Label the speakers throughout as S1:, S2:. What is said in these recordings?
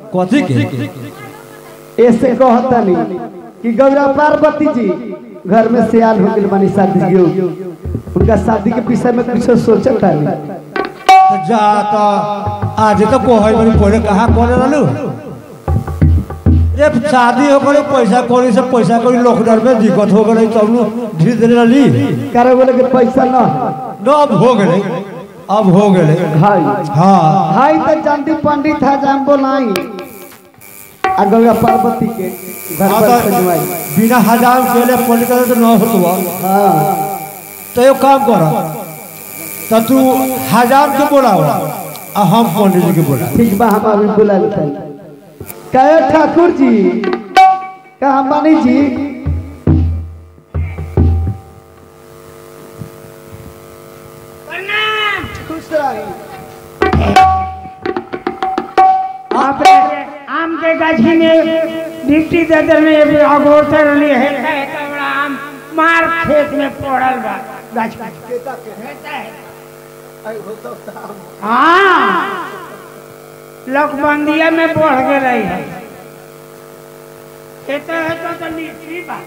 S1: कथी के
S2: ऐसे कहता नहीं कि गौरा पार्वती जी घर में सियाल हो गई बनी शादी हो उनका शादी के विषय में कुछ सोचता नहीं
S1: तो जा तो आज तो कोहई बनी पहले कहाँ करे रहलू रे शादी हो गई पैसा कौड़ी से पैसा कौड़ी लॉकडाउन में दिक्कत हो गई तब नु धीरे धीरे रहली
S2: कारण बोले कि पैसा न है।
S1: न अब हो गए अब हो गए
S2: हाय
S1: हाँ
S2: हाय तो चंदी पंडित है जाम बोलाई आ गौरा पार्वती के घर
S1: हाँ,
S2: पर
S1: तो
S2: सजवाई
S1: बिना हजाम के लिए पंडित करे तो न होतवा
S2: हाँ
S1: तो एक काम कर तो तू हजार के बोलाओ आ हम पंडित जी के बोला
S2: ठीक बा हम अभी बुला लेते हैं कहे ठाकुर जी कहा मानी जी खुश रही
S3: आप आम के गाछी में मिट्टी दे दे में अगोरते रहली है है तो बड़ा आम मार खेत में पड़ल बा गाछ खेता है हाँ लकबंदिया में बढ़ गए रही है खेते है तो तो लीची बा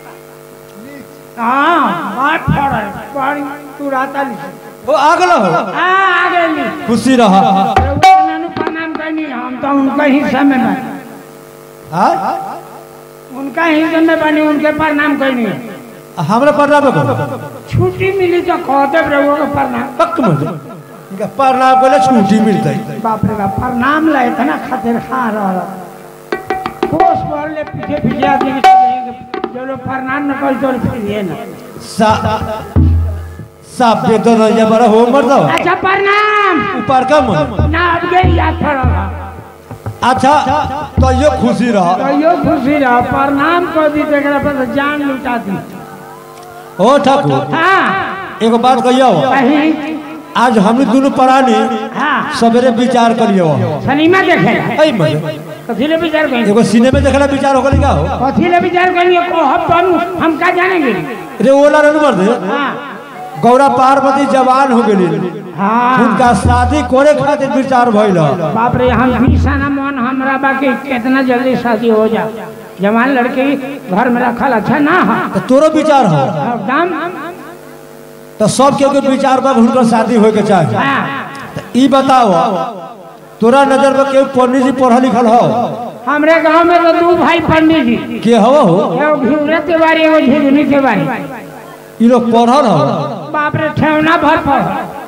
S3: हाँ बात फड़ल बड़ी तुराता लीची
S1: ओ आगल हो
S3: हाँ आ गई
S1: खुशी रहा
S3: उन्होंने प्रणाम करनी हम तो उनका हिस्सा में बने
S1: हाँ
S3: उनका हिस्से में बनी उनके प्रणाम करनी
S1: हमरा प्रणाम करो
S3: छुट्टी मिली तो कहते रहो के प्रणाम
S1: पक मत इनका प्रणाम करे छुट्टी मिलता है
S3: बाप रे बाप प्रणाम ले इतना खातिर खा रहा कोस भर ले पीछे पीछे आदमी के चले जो लोग प्रणाम न कर तो फिर ये ना
S1: सा साफ दे दो रजा बड़ा हो मर दो
S3: अच्छा प्रणाम
S1: ऊपर का मन
S3: ना अब गई याद पड़ा
S1: अच्छा तो ये खुशी रहा
S3: तो यो खुशी रहा प्रणाम कर दी तेरा पर तो जान लुटा दी
S1: ओ ठाकुर
S3: हाँ
S1: एगो बात कहियो
S3: कहीं
S1: आज हम दोनों प्राणी
S3: हाँ
S1: सवेरे विचार करियो
S3: सनीमा देखे
S1: ऐ मजे
S3: कथी ले विचार करेंगे
S1: एगो सिनेमा देखला विचार हो गई का हो
S3: कथी ले विचार करेंगे को हम तो हम हम का जानेंगे
S1: रे ओला रन मर दे
S3: हाँ
S1: गौरा पार्वती जवान हो गेली
S3: हाँ
S1: उनका शादी करे खातिर विचार भइल
S3: बाप रे हम भीषण मन हमरा बाकी कितना जल्दी शादी हो जा जवान लड़के घर में रखल अच्छा ना है
S1: तो तोरो विचार हो
S3: एकदम
S1: तो सब के के विचार बा हुनकर शादी होए के चाहे
S3: हाँ
S1: तो ई बताओ तोरा नजर में केहू पंडित जी पढ़ल लिखल हो
S3: हमरे गांव में तो दू भाई पंडित जी
S1: के हो हो
S3: एगो घिउरे तिवारी एगो झिझुनी तिवारी
S1: ई लोग पढ़ल हो
S3: बाप रे ठेवना भर पर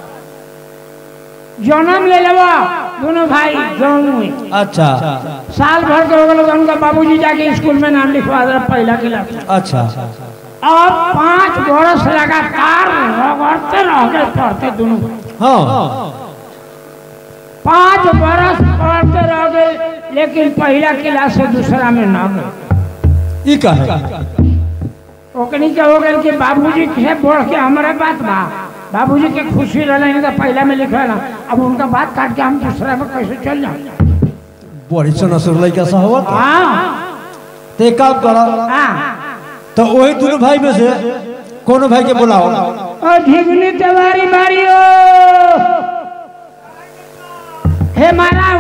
S3: जन्म ले लेबा दोनों भाई जन्म
S1: अच्छा
S3: साल भर के हो गए उनका बाबूजी जाके स्कूल में नाम लिखवा दे पहला क्लास में।
S1: अच्छा
S3: और पांच बरस लगातार रगड़ते रह गए पढ़ते दोनों भाई।
S1: हाँ
S3: पांच बरस पढ़ते रह गए लेकिन पहला क्लास से दूसरा में न गए
S1: ई का है
S3: ओकनी के हो गए कि बाबूजी के बढ़ के हमारे बात बा बाबूजी के खुशी रहे नहीं तो पहला में लिखे ना अब उनका बात काट के हम दूसरा में कैसे चल जाए
S1: बड़ी सनसुर लइका सा हो
S3: हाँ
S1: ते काम कर
S3: हाँ
S1: तो वही दोनों भाई में से कोनो भाई के बुलाओ
S3: ओ झिगनी तिवारी बारी ओ हे माराऊ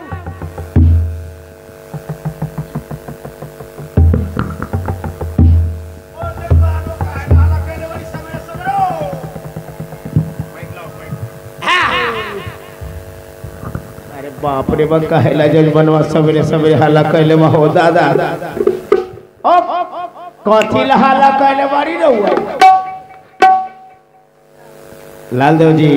S4: अरे बाप रे बा कहेला जज बनवा सवेरे सवेरे हल्ला कैले बा हो दादा ओ कथी ला हल्ला कैले बारी रहुआ लालदेव जी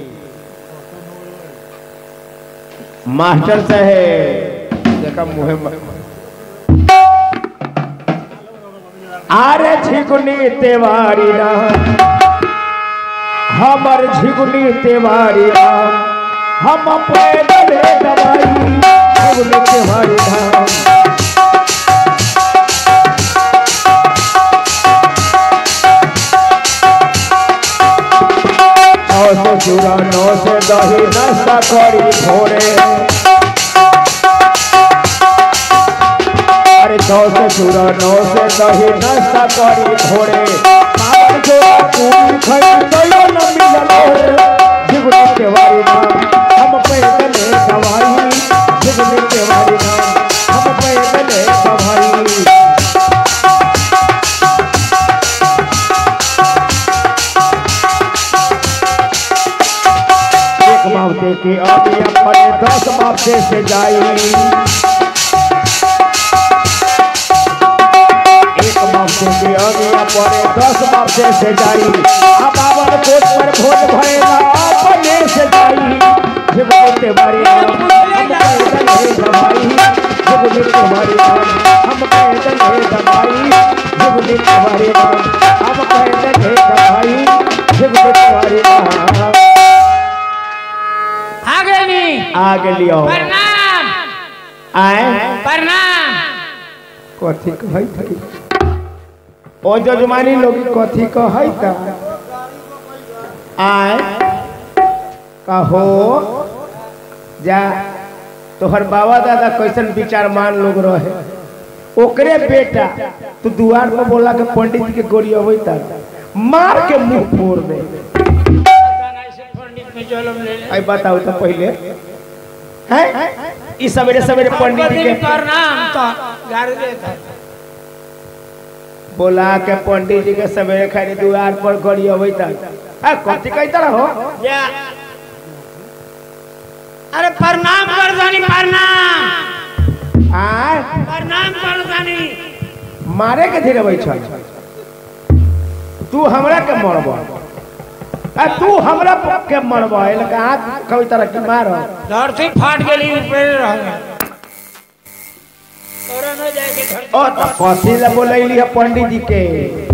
S4: मास्टर साहेब देखा मुहे अरे झिगुनी तेवारी राम हमर झिगुनी तेवारी राम हम पैदल दवाई झिगुनी तेवारी राम नौ से चूड़ा नौ से दही नाश्ता करी भोरे अरे नौ से चूड़ा नौ से दही नाश्ता करी भोरे पावन जोड़ा पूरी खई तयो न मिलल रे झिगुनी के वारी नाम हम पैदल दवाई झिगुनी के वारी नाम बक्से से जाई एक बक्से के अगिया पड़े दस बक्से से जाई अब आवर कोट पर भोज भरेला अपने से जाई जब बोलते बारी हम पैदल है दवाई जब बोलते बारी हम पैदल है दवाई जब बोलते बारी हम पैदल है दवाई जब बोलते बारी
S3: आगे नहीं
S4: आगे लियो
S3: प्रणाम
S4: आए
S3: प्रणाम
S4: कथी कहै थई ओ जजमानी लोग कथी कहै त आए कहो जा तोहर बाबा दादा कैसन विचारमान लोग रहे ओकरे बेटा तू दुआर पर बोला के पंडित जी के गोरी अबै त मार के मुंह फोड़ दे
S3: पंडित में जलम ले ले
S4: आई बताओ तो पहले हैं ई सवेरे सवेरे पंडित जी के
S3: प्रणाम तो गाड़ देता
S4: बोला के पंडित जी के सवेरे खाली दुआर पर गड़ी अबै त आ कथी कहता रहो
S3: या अरे प्रणाम कर जानी प्रणाम
S4: आ
S3: प्रणाम कर जानी
S4: मारे के धीरे अबै छ तू हमरा के मरब आ तू हमरा के मरब एल का हाथ कभी तरह की मार
S3: धरती फाट गेली ऊपर रह गया तोरा न जाए के धरती
S4: ओ त कथी ला बोलैली है पंडित जी के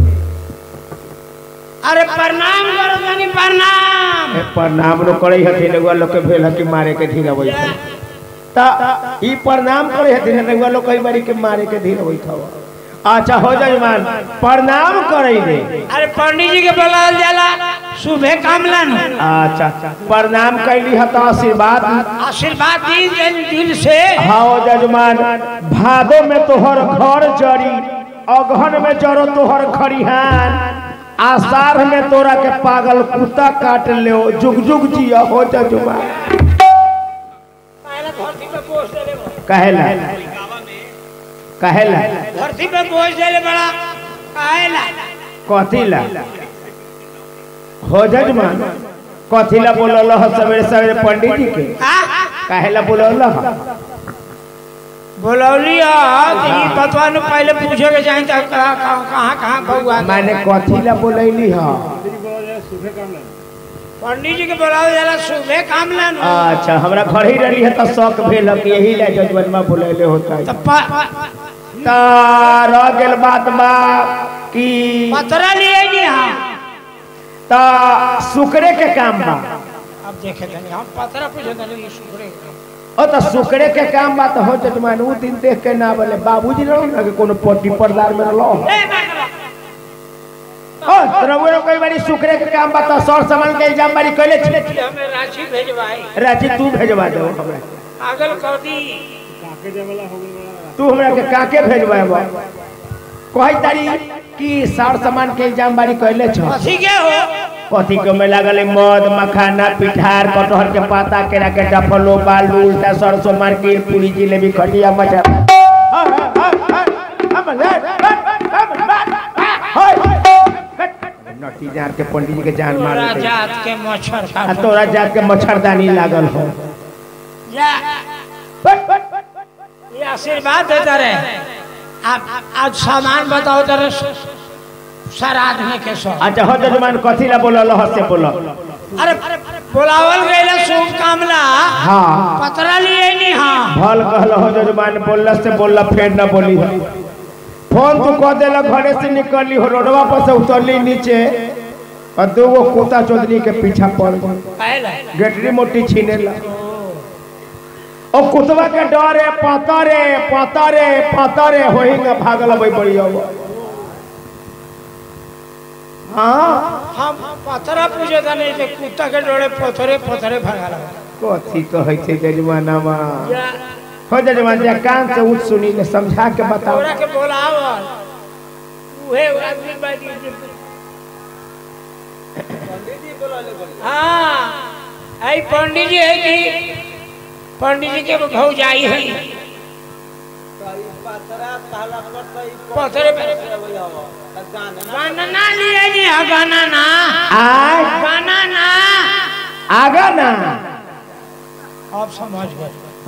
S3: अरे प्रणाम कर जानी प्रणाम
S4: ए, प्रणाम लो करे हथिन एगो लोग के भेल है कि मारे के धीरे अबै छ त ई प्रणाम करे हथिन एगो लोग कई बारी के मारे के धीरे अबै छ अच्छा हो जजमान प्रणाम करे दे
S3: अरे पंडित जी के बुलाल जाला सुबह काम लन
S4: अच्छा प्रणाम कैली है तो आशीर्वाद
S3: आशीर्वाद दी दिल दिल से
S4: हाँ जजमान भादो में तोहर घर जरी अगहन में जरो तोहर खरिहान आषाढ़ में तोरा के पागल कुत्ता काट ले जुग जुग जिया हो जजमान
S3: पहले धरती पे बोझ देले बा।
S4: कहेला कहेला
S3: धरती पे बोझ देले बड़ा काहेला
S4: कथी ला हो जजमान कथी ला बोलल ह सवेरे सवेरे पंडित जी के
S3: आ
S4: कहेला बोलल ह
S3: बोलौली है कि ई बतवा न पहले पूछे के चाही त कहाँ कहाँ कहाँ बउआ
S4: माने कथी ला बोलैली ह
S3: पंडित जी के बुलाओ जाला सुबह काम लन
S4: अच्छा हमरा घर ही रही है तो शौक भेल कि यही ला जजमान बोलैले होता है
S3: तो प-
S4: ता रह गेल बात बा कि
S3: पतरा लिए जी हाँ
S4: ता सुकरे के काम बा
S3: अब देखे तनी हम पतरा पूछे तनी ये सुखरे
S4: ओ तो सुकरे के काम बा तो हो जजमान उ दिन देख के ना बोले बाबूजी रहो ना कि कोनो पट्टी परदार में रहो
S3: ए बाबा
S4: ओ तरह कई बारी सुकरे के काम बा तो सर सामान के इल्जाम बारी कइले छी
S3: हमें राशि भेजवाई
S4: राजी तू भेजवा दे हमरा
S3: पागल कर दी
S4: तू हमरा के काके भेजवा कही तारी कि सर सामान के इल्जाम बारी कइले छ
S3: कथी के हो
S4: कथी के में लागल है मद मखाना पिठार कटहर के पाता केरा के डफलो बालू उल्टा सरसों मार्केट पूरी जिलेबी खटिया मचा नटी जान के पंडित जी के जान मार
S3: तोरा
S4: देते
S3: जात के मच्छर
S4: आ
S3: काट
S4: तोरा जात के मच्छरदानी लागल हो
S3: जा ये आशीर्वाद देता रहे आप आज सामान बताओ तेरे श्राद्ध में के सो
S4: अच्छा हो जजमान कथी ला बोलल ह से बोलल
S3: अरे बुलावल गईला शुभ कामला
S4: हाँ
S3: पतरा लिए नहीं हाँ
S4: भल कहल हो जजमान बोलला से बोलला फेर न बोली हो फोन तू कह देला घरे से निकली हो रोडवा पर से उतरली नीचे और दो गो कुत्ता चौधरी के पीछा पड़ गई
S3: पहले
S4: गेटरी मोटी छीने ला ओ कुतवा के डरे पतरे पतरे पतरे होई न भागल बई बढ़िया हाँ
S3: हम पतरा पूछे था नहीं थे कुत्ता के डोरे पथरे पथरे भगा लगा
S4: कथी कहै छै जजमानामा हो जजमान जा कान से उठ सुनी ले समझा के बताओ
S3: तोरा के बोलावल उहे आदमी बाजी हाँ आई पंडित जी है कि पंडित जी के भौजाई है पथरे पे गाना ना लिए जी हाँ गाना ना
S4: आय
S3: गाना ना
S4: आगा ना
S3: अब समझ गए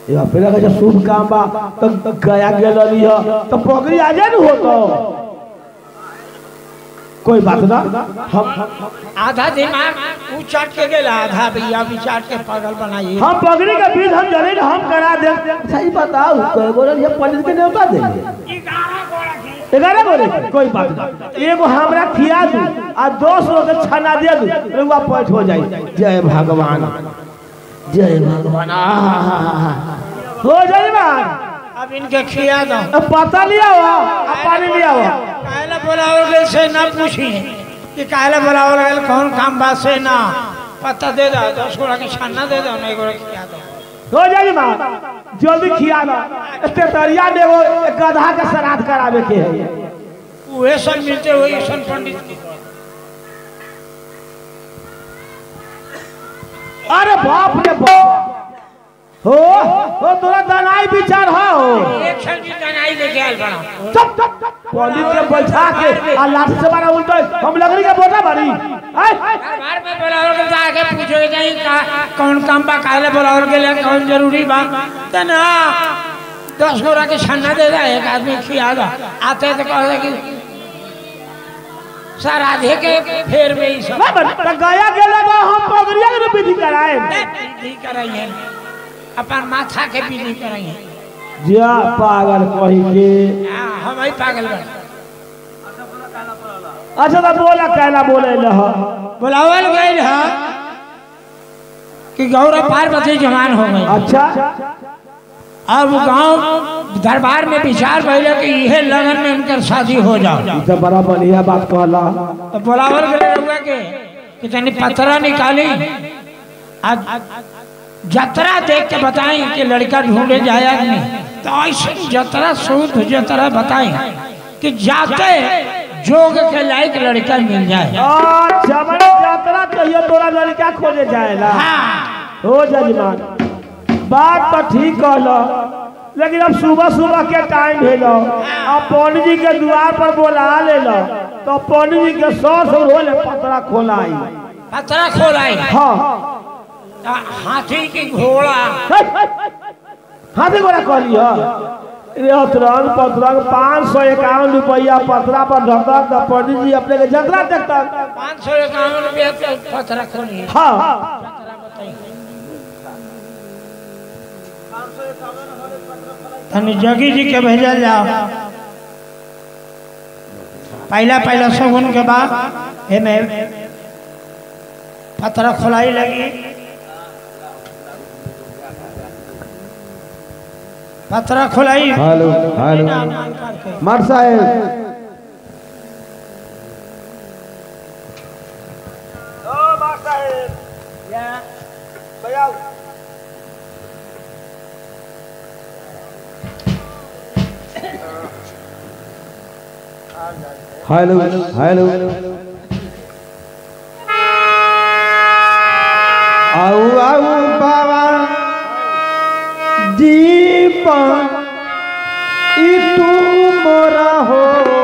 S1: ये पहले का शुभ काम बा तो तो गया गेल रही है तो पगड़ी आ जाए न हो तो कोई बात ना हम
S3: आधा दिमाग ऊ चाट के गेला आधा भैया भी चाट के पागल बनाइए
S1: हम पगड़ी का बीज हम जने हम करा दे सही बताओ कोई बोले ये पंडित के न्योता दे ग्यारह बोले कोई बात नहीं एगो हमरा खिया दू आ दस लोग के छना दे दू रुआ पैठ हो जाई जय भगवान जय भगवान आहा। हो जाई बात
S3: अब इनके खिया दो
S1: अब पता लिया हुआ अब पानी लिया हुआ
S3: काहेला बोलावल गए से ना पूछी कि काहेला बोलावल गए कौन काम बात से ना पता दे दो दस गोड़ा के छाना दे दो नहीं गोड़ा खिया दो
S1: हो जाई बात जल्दी खिया ना एते तरिया देवो एक गधा के श्राद्ध करावे के है
S3: उहे सब मिलते हुए सन पंडित के।
S1: अरे बाप रे बाप हो हो तोरा दनाई विचार हो
S3: एक साल की दनाई लेके आयल बड़ा
S1: चुप चुप पंडित के बैठा के आ लाठी से मारा उल्टा हम लकड़ी का बोटा भरी हैं?
S3: दरबार में बोलावल के आके पूछो जाई का कौन काम बा काहेला बोलावल के लिए कौन जरूरी बा त ना दस गोड़ा के छन्ना दे दे एक आदमी खिया दो आते तो कहे कि सर आधे के फेर में ही सब
S1: ना बन त गया गेला तो हम पगड़िया के विधि कराए
S3: विधि कराइए अपन माथा के विधि कराइए
S1: जिया पागल कही के
S3: हाँ, हम ही पागल बा
S1: अच्छा तो बोला कहला बोले लह
S3: बुलावल गई है कि गौरव पार्वती जवान हो गई
S1: अच्छा
S3: अब गांव दरबार में विचार भइले कि इहे लगन में उनकर शादी हो जाओ
S1: ई तो बड़ा बढ़िया बात कहला
S3: तो बुलावल गए रउआ के कि तनी पतरा निकाली आज जतरा देख के बताई कि लड़का ढूंढे जाया कि नहीं तो ऐसे जतरा शुद्ध जतरा बताई कि जाते जोग के लायक लड़का मिल जाए
S1: अच्छा मैंने यात्रा चाहिए तोरा लड़का खोजे जाएला
S3: हाँ
S1: हो जजमान बात तो ठीक कहलो लेकिन अब सुबह सुबह के टाइम भेलो अब पंडित जी के द्वार पर बोला ले लो तो पंडित जी के सौ सौ रोले पतरा खोलाई
S3: पतरा खोलाई
S1: हाँ
S3: हाथी की घोड़ा
S1: हाथी गोरा कहली ये अतरंग पतरंग पाँच सौ इक्यावन रुपया पतरा पर ढकक तो पंडित जी अपने के जतरा देखता
S3: पाँच सौ इक्यावन रुपया के पतरा खोली
S1: हाँ
S3: तनी जगी जी के भेजल जाओ पहला पहला शगुन के बाद एमे पतरा खोलाई लगी पतरा खोलाई
S2: हेलो हेलो मर साहेब हेलो हेलो आओ आओ बाबा दीपन ई तू मोरा हो